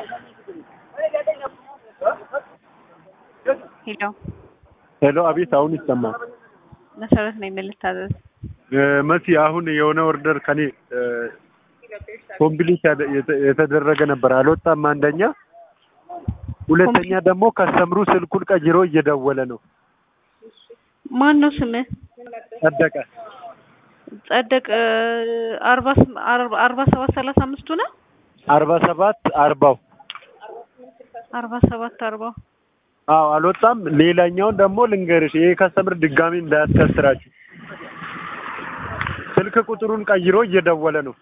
ሄሎ ሄሎ፣ አቤት። አሁን ይሰማል። መሰረት ነኝ። ምን ልታዘዝ? መሲ፣ አሁን የሆነ ኦርደር ከኔ ኮምፕሊት የተደረገ ነበር፣ አልወጣም። አንደኛ፣ ሁለተኛ ደግሞ ከስተምሩ ስልኩን ቀይሮ እየደወለ ነው። ማን ነው ስምህ? ጸደቀ ጸደቅ አርባ ስም- አርባ- አርባ ሰባት ሰላሳ አምስቱ ነው። አርባ ሰባት አርባው አርባ ሰባት አርባው አዎ አልወጣም። ሌላኛውን ደግሞ ልንገርሽ፣ ይሄ ከስተምር ድጋሚ እንዳያስከስራችሁ ስልክ ቁጥሩን ቀይሮ እየደወለ ነው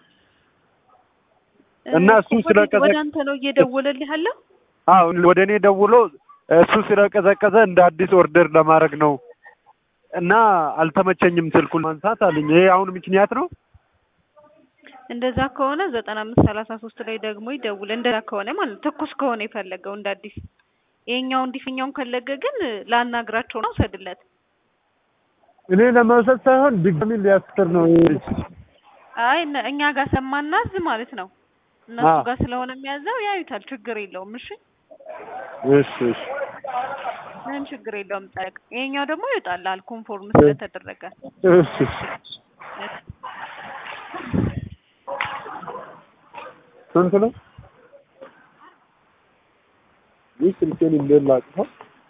እና እሱ ወደ- ስለቀዘቀ- ወደ አንተ ነው እየደወለልህ ያለው። አዎ ወደ እኔ ደውሎ እሱ ስለቀዘቀዘ እንደ አዲስ ኦርደር ለማድረግ ነው እና አልተመቸኝም ስልኩን ማንሳት አለኝ። ይሄ አሁን ምክንያት ነው። እንደዛ ከሆነ ዘጠና አምስት ሰላሳ ሶስት ላይ ደግሞ ይደውል። እንደዛ ከሆነ ማለት ትኩስ ከሆነ የፈለገው እንደ አዲስ ይሄኛው እንዲፍኛውን ከለገ ግን ላናግራቸው ነው ውሰድለት። እኔ ለመውሰድ ሳይሆን ድጋሚ ሊያስከር ነው ይሄ ልጅ። አይ እነ- እኛ ጋር ሰማናዝ ማለት ነው እነሱ አዎ። ጋር ስለሆነ የሚያዘው ያዩታል። ችግር የለውም። እሺ እሺ እሺ ምንም ችግር የለውም። ጠቅ ይሄኛው ደግሞ ይወጣላል ኮንፎርም ስለተደረገ እሺ እሺ ስንት ነው? ይህ ስልኬን እንደላቅኸው